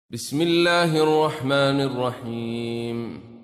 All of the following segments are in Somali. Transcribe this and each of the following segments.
بسم الله الرحمن الرحيم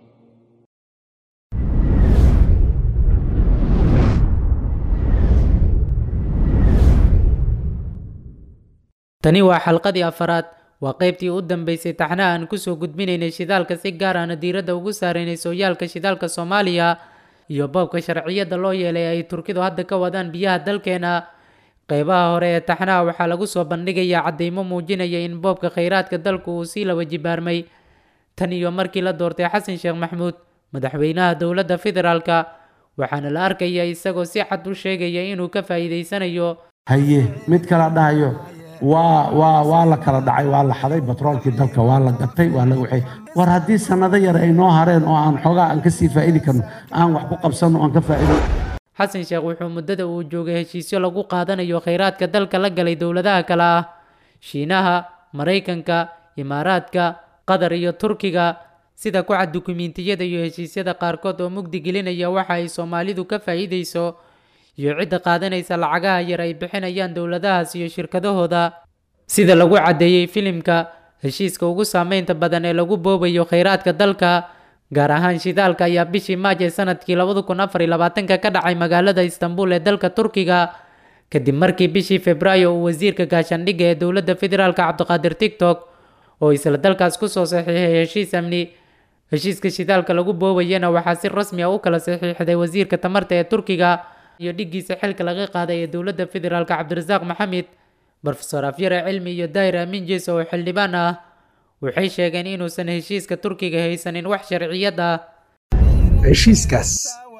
tani waa xalqadii afaraad waa qaybtii u dambeysay taxnaha aan kusoo gudbinaynay shidaalka si gaar ahna diiradda ugu saaraynay sooyaalka shidaalka soomaaliya iyo boobka sharciyadda loo yeelay ay turkidu hadda ka wadaan biyaha dalkeena qeybaha hore ee taxnaha waxaa lagu soo bandhigayaa caddeymo muujinaya in boobka khayraadka dalku uu sii laba jibaarmay tan iyo markii la doortay xasan sheekh maxmuud madaxweynaha dowladda federaalka waxaana la arkaya isagoo si cad u sheegaya inuu ka faa'iidaysanayo haye mid kala dhahayo waa waa waa la kala dhacay waa la xaday batroolkii dalka waa la gatay waa la waxay war haddii sannado yar ay noo hareen oo aan xoogaa aan kasii faa'idi karno aan wax ku qabsanno aan ka faa'ido xasan sheekh wuxuu muddada uu joogay heshiisyo lagu qaadanayo khayraadka dalka la galay dowladaha kale ah shiinaha maraykanka imaaraadka qatar iyo turkiga sida ku cad dukumiintiyada iyo heshiisyada qaarkood oo mugdi gelinaya waxa ay soomaalidu ka faa'iidayso iyo cidda qaadanaysa lacagaha yar ay bixinayaan dowladahaas iyo shirkadahooda sida lagu caddeeyey filimka heshiiska ugu saameynta badan ee lagu boobayo khayraadka dalka gaar ahaan shidaalka ayaa bishii maaj ee sanadkii labada kun afar iyo labaatanka ka dhacay magaalada istanbul ee dalka turkiga kadib markii bishii februaayo uu wasiirka gaashaandhigga ee dowladda federaalka cabdiqaadir tiktok oo isla dalkaas kusoo saxiixay heshiis amni heshiiska shidaalka lagu boobayana waxaa si rasmi ah u kala saxiixday wasiirka tamarta ee turkiga iyo dhiggiisa xilka laga qaaday ee dowladda federaalka cabdirasaaq maxamed brofesor afyare cilmi iyo daahir aamin jees oo xildhibaan ah waxay sheegeen inuusan heshiiska turkiga haysanin wax sharciyad ah heshiiskaas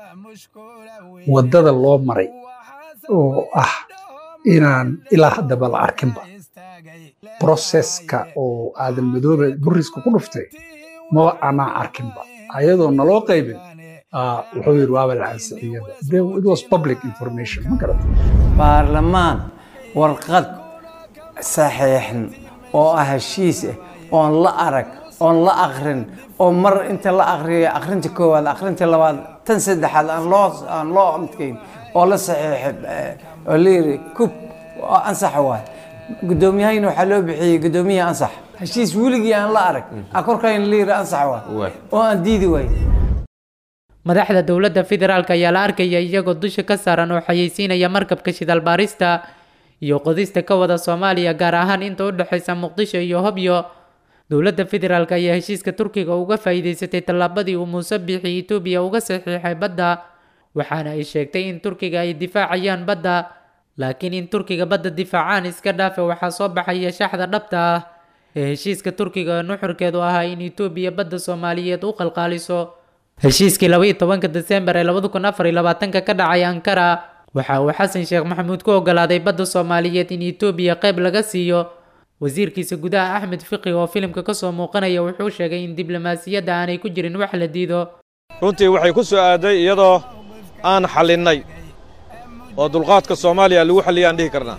waddada loo maray oo ah inaan ilaa haddaba la arkinba broseska oo aadan madoobe buriska ku dhuftay maba anaa arkinba ayadoo naloo qaybin wuxuu yidhi waaba la ansixiyada it was public information ma garata baarlamaan warqad saxiixan oo ah heshiis ah oon la arag oon la akrin oo mar inta la akriyo akrinta koowaad akrinta labaad tan saddexaad aan loo aan loo midkayn oo la saxiixay oo la yidhi kub oo ansax waay guddoomiyahayna waxaa loo bixiyey guddoomiyaha ansax heshiis weligii aan la arag akorkayna la yidhi ansax waay oo aan diidi waay madaxda dowladda federaalka ayaa la arkaya iyagoo dusha ka saaran oo xayeysiinaya markabka shidaal baarista iyo qodista ka wada soomaaliya gaar ahaan inta u dhexaysa muqdisho iyo hobyo dowladda federaalk ayaa heshiiska turkiga uga faa'iidaysatay tallaabadii uu muuse biixi etoobiya uga saxiixay badda waxaana ay sheegtay in turkiga ay difaacayaan badda laakiin in turkiga badda difaacaan iska dhaafe waxaa soo baxaya shaxda dhabta ah ee heshiiska turkiga oo nuxurkeedu ahaa in etoobiya badda soomaaliyeed u qalqaaliso heshiiskii laba iyo tobanka desembar ee labada kun afar iyo labaatanka ka dhacay ankara waxa uu xasan sheekh maxamuud ku ogolaaday badda soomaaliyeed in etoobiya qayb laga siiyo wasiirkiisa gudaha axmed fiqi oo filimka kasoo muuqanaya wuxuu sheegay in diblomaasiyadda aanay ku jirin wax la diido runtii waxay ku soo aaday iyadoo aan xallinnay oo dulqaadka soomaaliya lagu xalliyay aan dhihi karnaa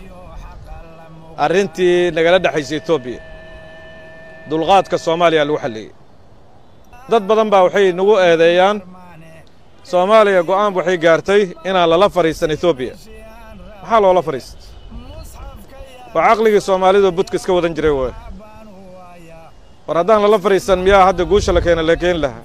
arrintii nagala dhexaysa etoobiya dulqaadka soomaaliya lagu xalliyey dad badan baa waxay nagu eedeeyaan soomaaliya go'aan waxay gaartay inaan lala fadhiisan etoobiya maxaa loola fadhiista waa caqligii soomaalidu budka iska wadan jiray waay war haddaan lala fadhiisan miyaa hadda guusha la keena la keeni lahaa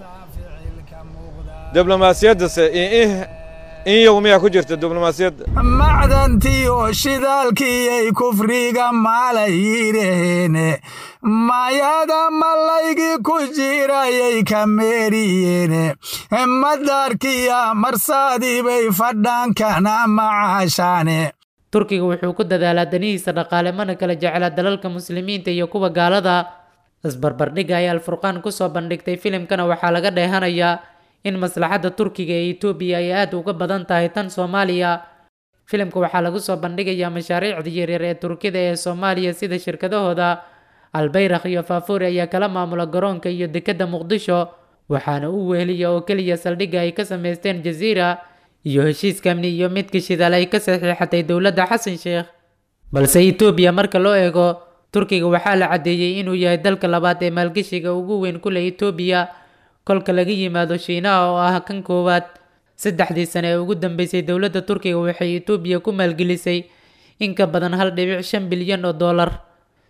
diblomaasiyaddase in yow miyaa ku jirta diblomaasiyadda macdantiyo shidaalkiyay kufriga maalay yidhaheene mayada malaygii ku jirayay ka meeriyeene madaarkiya marsaadii bay fadhaankana macaashaane turkiga wuxuu ku dadaalaa danihiisa dhaqaale mana kala jeclaa dalalka muslimiinta iyo kuwa gaalada isbarbardhigga ay alfurqaan kusoo bandhigtay filimkana waxaa laga dheehanayaa in maslaxadda turkiga ee etoobiya ay aada uga badan tahay tan soomaaliya filimka waxaa lagu soo bandhigayaa mashaariicda yaryar ee turkida ee soomaaliya sida shirkadahooda albayrakh iyo faafuuri ayaa kala maamula garoonka iyo dekedda muqdisho waxaana u weeliya oo keliya saldhigga ay ka samaysteen jasiira iyo heshiiska amni iyo midka shidaal ay ka saxiixatay dowladda xasan sheekh balse etoobiya marka loo eego turkiga waxaa la caddeeyey inuu yahay dalka labaad ee maalgeshiga ugu weyn ku leh etoobiya kolka laga yimaado shiinaha oo ah kan koowaad saddexdii sane ee ugu dambeysay dowladda turkiga waxay etoobiya ku maalgelisay in ka badan hal dhibic shan bilyan oo dollar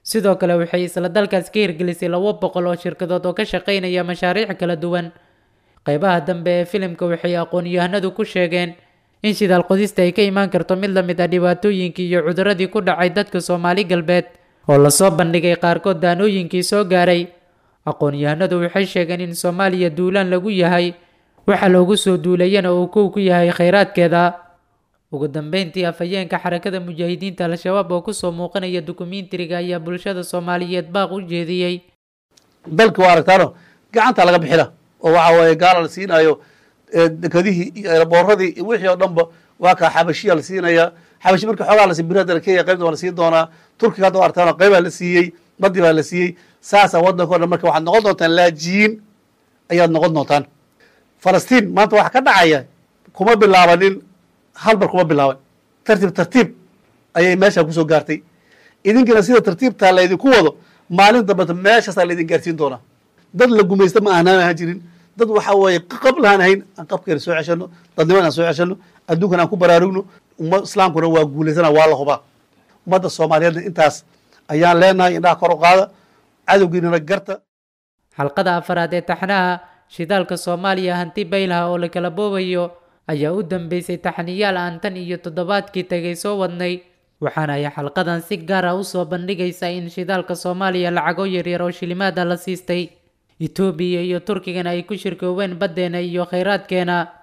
sidoo kale waxay isla dalkaas ka hirgelisay labo boqol oo shirkadood oo ka shaqaynaya mashaariic kala duwan qeybaha dambe ee filimka waxay aqoon-yahanadu ku sheegeen in shidaal qodista ay ka imaan karto mid la mid ah dhibaatooyinkii iyo cuduradii ku dhacay dadka soomaali galbeed oo lasoo bandhigay qaarkood daanooyinkii soo gaaray aqoon-yahanadu waxay sheegeen in soomaaliya duulaan lagu yahay waxa loogu soo duulayana uu kow ku yahay kheyraadkeeda ugu dambeyntii afhayeenka xarakada mujaahidiinta al-shabaab oo kusoo muuqanaya dukumiintiriga ayaa bulshada soomaaliyeed baaq u jeediyey dalka waa aragtaano gacanta laga bixina oo waxa weeye gaala la siinayo dekadihii iyo erbooradii iyo wixii oo dhanba waa kaa xabashiya la siinaya xabashi marka xoogaa la sii biradana kenya qaybta waa la siin doonaa turkiga hadda waa aragtaano qaybaa la siiyey badii baa la siiyey saasaa waddanka o dhan marka waxaad noqon doontaan laajiyin ayaad noqon doontaan falastiin maanta waxa ka dhacaya kuma bilaabanin halbar kuma bilaaban tartiib tartiib ayay meeshaa kusoo gaartay idinkina sida tartiibtaa laydinku wado maalin dambeta meeshaasaa laydin gaarsiin doonaa dad la gumaysta ma ahnaan ahaan jirin dad waxa weeye qab lahaan ahayn aan qabkeena soo ceshano dadniman aan soo ceshano adduunkan aan ku baraarugno umma islaamkuna waa guulaysana waa la hubaa ummadda soomaaliyeedna intaas ayaan leenahay indhaha kor u qaada cadowgiinana garta xalqada afaraad ee taxnaha shidaalka soomaaliya hanti baylaha oo la kala boobayo ayaa u dambeysay taxniyaal aan tan iyo toddobaadkii tagay soo wadnay waxaana ay xalqadan si gaar ah usoo bandhigaysaa in shidaalka soomaaliya lacago yaryar oo shilimaada la siistay etoobiya iyo turkigana ay ku shirkoobeen baddeena iyo kheyraadkeena